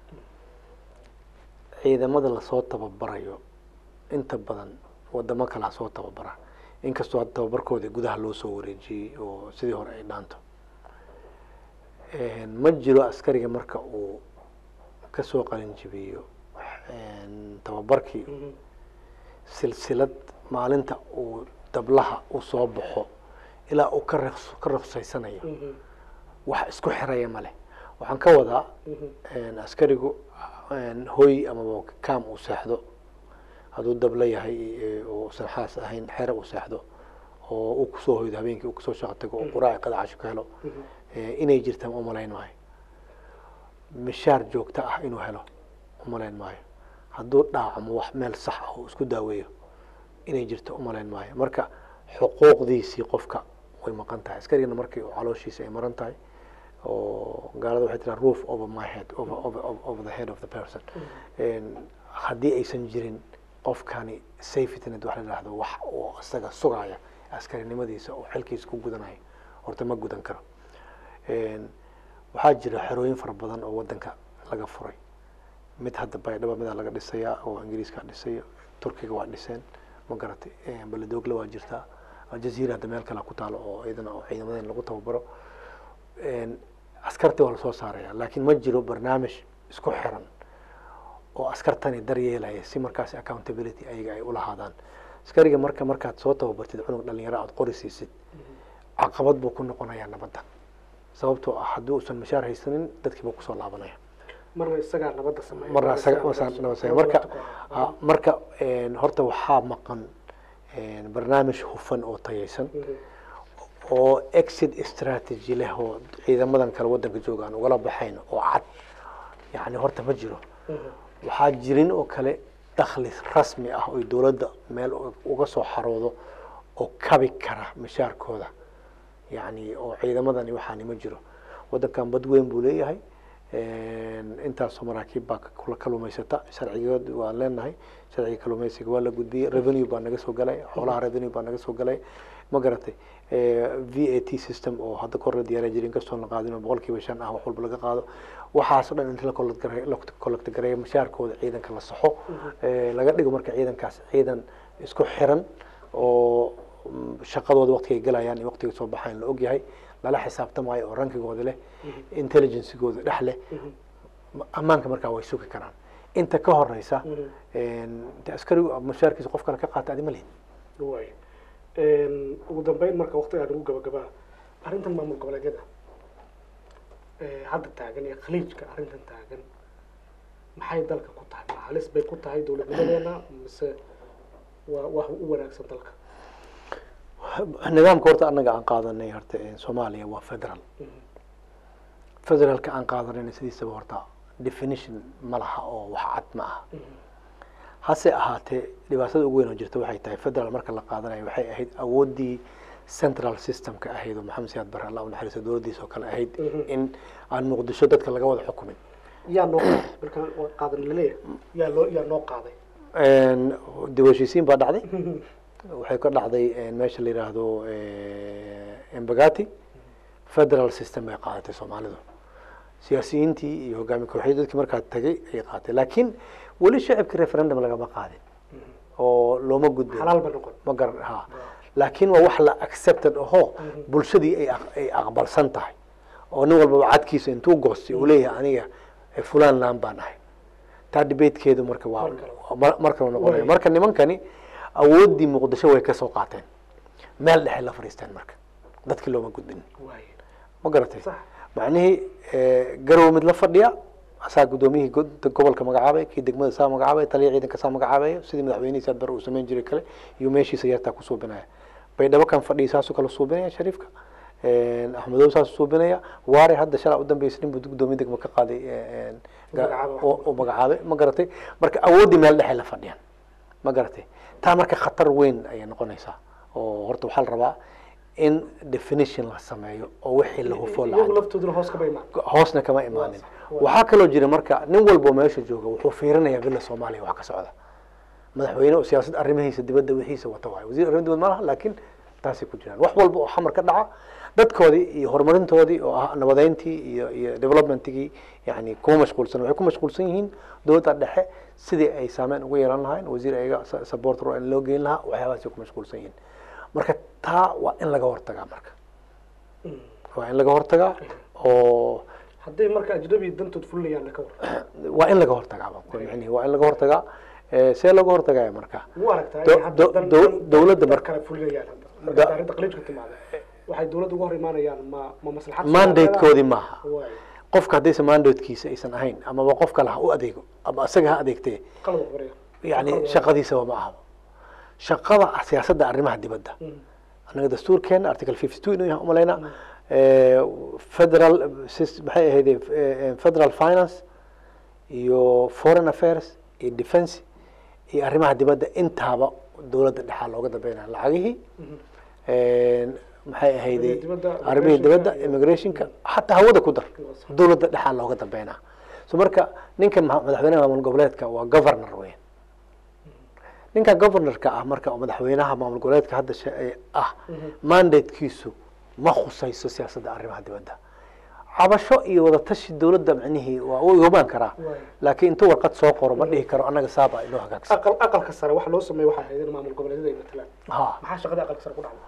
S2: ciidamada lasoo tababarayo inta badan wadamo kalaa soo tababara inkastoo hadda tababarkoodii gudaha loo soo wareejiyey oo sidii hore ay dhaanto ma jiro askariga marka uu kasoo qalinjibiyo tababarkii silsilad maalinta uu dablaha uu soo baxo ilaa uu ka raqs ka ruqsaysanayo wax isku xiraya ma leh waxaan ka wadaa askarigu hoy amaba kaam uu seexdo hadduu dabla yahay oo usan xaas ahayn xere uu seexdo oo uu kusoo hoydo habeenkii uu kasoo shaqo tago oo quraaci qadacasho ka helo inay jirtaan umalayn maayo mishaar joogto ah inuu helo umalayn maayo hadduu dhaacmo wax meel sax ah oo isku daaweeyo inay jirto umalayn maayo marka xuquuqdiisii qofka way maqan tahay askarigana markii calooshiisa ay maran tahay oo gaalada waxay tiraa roof over my head over, over, over the head of the person haddii aysan jirin qofkani safety net waxa la yidhahdo wax oo isaga sugaya askarinimadiisa oo xilkiisa ku gudanayo horta ma gudan karo waxaa jira xerooyin fara badan oo wadanka laga furay mid hadda baydhaba midaa laga dhisayaa oo ingiriiska dhisay turkiga waa dhiseen ma garatay baladogle waa jirtaa aljaziira hadda meel kale ku taalo oo iyadana oo ciidamadan lagu tababaro askartii waa lasoo saaraya laakiin ma jiro barnaamij isku xiran oo askartani daryeelaya si markaas accountability ayaga ay ulahaadaan askariga marka markaad soo tababartid cunug dhalinyaro aad qori siisid caqabad buu ku noqonayaa nabadda sababtoo ah haddii uusan mashaar haysanin dadkiiba kusoo laabanaya
S1: marna isagaa nabadda sameeya
S2: marna isaga nabad sameeya marka marka horta waxaa maqan barnaamij hufan oo tayaysan oo exit strategy leh oo ciidamadan kale wadanka jooga aan ugala baxayn oo cad yani horta ma jiro waxaa jirin oo kale dakhli rasmi ah oy dowladda meel uga soo xaroodo oo kabi kara mishaarkooda yani oo ciidamadani waxaani ma jiro wadankan bad weyn buu leeyahay intaasoo maraakiib baa kalumaysata sharcigood waan leenahay sharciga kalumaysiga waa la gudbiyey revenue baa naga soo galay xoolaha revenue baa naga soo galay ma garatay v a t system oo hadda kor la diyaariya jiri inkastoo la qaadin oo boqol kiiba shan ah wax walba laga qaado waxaas o dhan inta la collecta gareeyo mashaarkooda ciidanka la saxo laga dhigo marka ciidankaas ciidan isku xiran oo shaqadooda waqtiga ay galayaan iyo waqtiga soo baxaan la ogyahay lala xisaabtamaayo oo rankigooda leh intelligencegooda dhex leh ammaanka markaa way sugi karaan inta ka horeysa de askarigu mashaarkiisa qof kale ka qaata adi ma lihin
S1: way ugu dambeyn marka waqtigaa ugu gabagabaa arrintan maamul goboleedyada hadda taagan iyo khaliijka arrintan taagan maxay dalka ku tahay ma halis bay ku tahay dowladnimadeena mise waa wax u wanaagsan dalka
S2: nidaamka horta anaga aan qaadanay horta soomaaliya waa federal federaalka aan qaadanayna sidiisaba horta definition ma laha oo wax cad ma aha hase ahaatee dhibaatada ugu weyn oo jirta waxay tahay federal marka la qaadanayo waxay ahayd awooddii central systemka ahayd oo maxamed siyaad bare allah u naxariisto dowladdiisa oo kale ahayd in aan muqdisho dadka laga wada xukumin
S1: yaa noo qaaday markaan waa qaadan laleeyahay yaa loo yaa noo qaaday
S2: dib u heshiisiin baa dhacday waxay ka dhacday meesha la yidhaahdo embagati federal system bay qaadatay soomaalidu siyaasiyiintii iyo hogaami kooxyadii dadkii markaa tagay ayay qaadatay laakiin weli shacibka referendum lagama qaadin oo looma gudbin
S1: xalaal ba noqon
S2: ma garan ha laakiin waa wax la accepted ahoo bulshadii ay ay aqbalsan tahay oo nin walbaba cadkiisa intuu goostay uu leeyahay aniga fulan laan baan ahay taa debatekeedu marka waa markale noqonaya marka nimankani awooddii muqdisho way kasoo qaateen meel dhexe la fadhiisteen marka dadkii looma gudbin ma garatay macnihii garow mid la fadhiya asaa guddoomiyihii gobolka magacaabay kii degmada saa magacaabay taliya ciidanka saa magacaabayo sidii madaxweynihiisa bar uu samayn jiray kale iyo meeshiisa yartaa ku suubinaya baydhabo kan fadhiya saasuu kala suubinaya shariifka axmedow saasuu suubinaya waare hadda shalaa u dambeysay nin buu guddoomiye degma ka qaaday oo magacaabay ma garatay marka awooddii meel dhexe la fadhiyaan ma garatay taa marka khatar weyn ayay noqonaysaa oo horta waxaa la rabaa in definition la sameeyo oo wixii la hufo
S1: iyagu laftooduna hoos kama imaan
S2: hoosna kama imaanin waxaa kaloo jira marka nin walbo meesha jooga wuxuu fiirinayaa villa soomaaliya wax ka socda madaxweyne oo siyaasad arrimihiisa dibadda wixiisa wata waayo wasiir arrin dibad ma laha laakiin taasay ku jiraan wax walba oo xamar ka dhaca dadkoodii iyo horumarintoodii oo ah nabadeyntii iyo iyo developmentigii yani kuma mashquulsan waxay ku mashquulsan yihiin dowladda dhexe sidii ay saameyn ugu yeelan lahayn wasiir ayaga support ro in loo geyn lahaa waxyaabahaasay ku mashquulsan yihiin marka taa waa in laga hortagaa marka waa in laga hortagaa oo
S1: hadday marka ajnabi dantood fulinayaan laka war
S2: waa in laga hortagaa baan ku micnihi waa in laga hortagaa Eh, see laga hortagaya marka
S1: u aragtaa
S2: Do-
S1: inay hadda
S2: do-
S1: dan-
S2: do-
S1: dan-
S2: dowladda
S1: dad
S2: marka-
S1: kale fulinayaan hadda
S2: Da-
S1: marka arrinta qaliijka timaada waxay dowladda uga hor imaanayaan ma ma maslaxad
S2: mandatekoodii maaha
S1: waay
S2: qofka haddaysan mandatekiisa aysan ahayn amaba qof kale ha u adeego ama isaga ha adeegtee
S1: qalad waxbariya
S2: yani shaqadiisaba ma ahaba shaqada siyaasadda arrimaha dibadda anaga dastuurkeena article fifty two inuu yahay umalaynaa federal sys- maxay ahayd federal finance iyo foreign affairs iyo defense iyo arrimaha dibadda intaaba dowladda dhexaa looga dambeynaya lacagihii maxay ahayday
S1: Arrimaha dibadda,
S2: arrimihii dibadda
S1: immigrationka iyo-
S2: immigrationka xataa hawada ku dar dowladda dhexaa looga dambeynaa so marka ninkan ma- madaxweynaha maamul goboleedka waa governor weyn ninka governorka ah marka oo madaxweynaha maamul goboleedka hadda she- ee ah mandatekiisu ma khusayso siyaasadda arrimaha dibadda cabasho iyo wadatashi dowladda micnihii waa u igomaan karaa
S1: Waay.
S2: laakiin intuu warqad soo qoro ma dhihi karo annaga saaba inoo hagaagsan
S1: aqal aqalka sare waxa loo sameeya waxay ahayd in maamul goboleedyada ay matalaan
S2: ha
S1: maxaa shaqada aqalka sare ku dhacday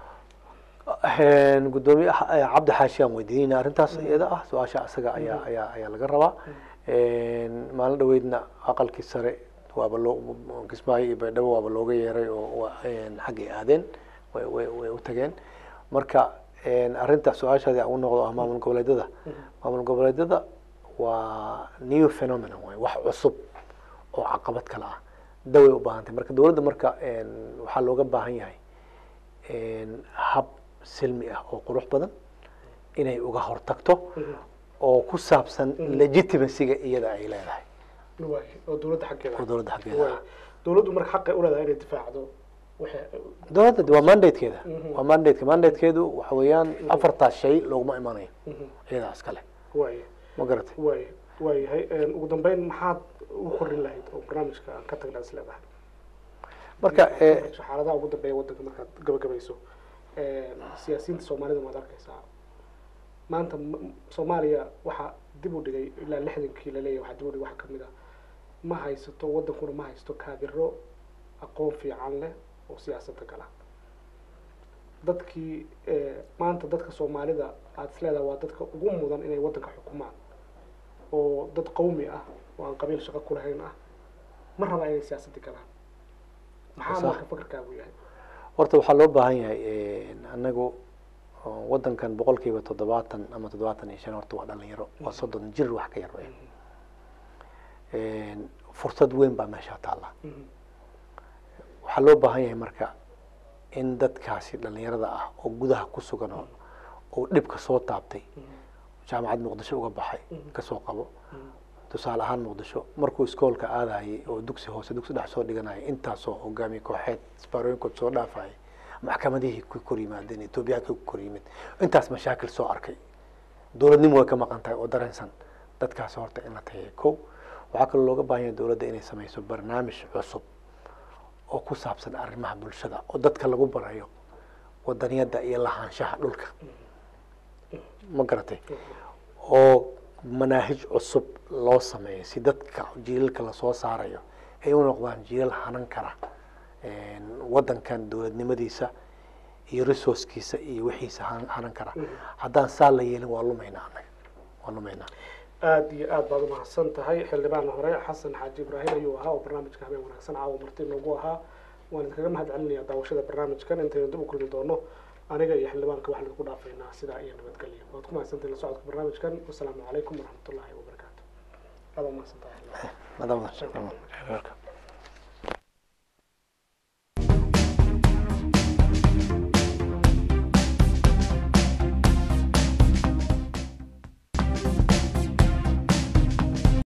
S2: Een, gudoomiye ah- eh, cabdi xaashi aan weydiinayna arrintaas iyada ah su-aasha asaga ayaa ayaa ayaa laga rabaa Een, maalin dhaweydna aqalkii sare waaba loo kismaayo iyo baydhabo waaba looga yeeray oo waa, een, xaggay aadeen way way way u tageen marka een, arrinta su-aashaadii aan u noqdo ah maamul goboleedyada maamul goboleedyada waa new phenomenon way wax cusub oo caqabad kale ah daway u baahantay marka dowladda marka een, waxaa looga baahan yahay een, hab silmi ah oo qurux badan inay uga hortagto oo ku saabsan legitimacyga iyada ay leedahay
S1: waay oo dowladda xaggeeda
S2: oo dowladda xaggeeda
S1: waay
S2: ah
S1: dowladdu marka xaqay u leedahay inay difaacdo waxay
S2: dowladda waa mandatekeeda waa mandateka mandatekeedu waxa weeyaan afartaas shay looguma imanayo iyadaas iskale
S1: waay
S2: ma garatay
S1: waay waayahay Een, ugu dambeyn maxaad ugu korin lahayd oo barnaamijka aan ka tagna is leedahay
S2: marka eh,
S1: xaaladaha ugu dambeeya waddanka markaad gabagabayso Een, siyaasiyiinta soomaalida maad arkaysaa maanta m- soomaaliya waxaa dib u dhigay ilaa lixdankii laleeyahay waxaa dib u dhigay waxaa kamid ah ma haysato waddankuna ma haysto kaadiro aqoon fiican leh oo siyaasadda gala dadkii eh, maanta dadka soomaalida aad is leedahay waa dadka ugu mudan inay waddanka xukumaan oo dad qawmi ah oo aan qabiil shaqo ku lahayn ah ma rabaa inay siyaasadda galaan maxaa
S2: Sax.
S1: marka fakarkaagu yahay
S2: horta waxaa loo baahan yahay een, anagu oo waddankan boqolkiiba toddobaatan ama toddobaatan iyo shan horta waa dhalinyaro waa soddon jir wax ka yar weyn Een, fursad weyn baa meesha taalla
S1: Mhm.
S2: waxaa loo baahan yahay marka in dadkaasi dhalinyarada ah oo gudaha ku sugan oo oo dhibka soo taabtay jaamacad muqdisho uga baxay kasoo qabo tusaale ahaan muqdisho markuu iskoolka aadayay oo dugsi hoose dugsi dhex soo dhiganayay intaasoo hogaamiye kooxeed isbaarooyinkood soo dhaafayay maxkamadihii ku kor yimaadeen etoobiyaanka ku kor yimid intaas mashaakil soo arkay dowladnimo way ka maqan tahay oo dareensan dadkaas horta in la tageeyo kow waxaa kaloo looga baahan yahay dowladda inay sameyso barnaamij cusub oo ku saabsan arrimaha bulshada oo dadka lagu barayo wadaniyadda iyo lahaanshaha dhulka ma garatay oo manaahij cusub loo sameeyo si dadka jiilalka lasoo saarayo ay u noqdaan jiilal hanan kara een, waddankan dowladnimadiisa iyo resourcekiisa iyo wixiisa han- hanan kara haddaan saa la yeelin waa lumaynaa annaga waa lumaynaa
S1: aada iyo aad baad umahadsan tahay xildhibaan hore xasan xaaji ibraahim ayuu ahaa oo barnaamijka habeen wanaagsan caawa marti noogu ahaa waan idinkaga mahad celinayaa daawashada barnaamijkan intaynu dib u kulmi doono aniga iyo xildhibaanka waxaan idinku dhaafaynaa sidaa iyo nabadgelyo waad ku mahadsantahay la socodka barnaamijkan wasalaamu calaykum waraxmatullaahi wabarakaatu aada umahadsan tahay
S2: Madam-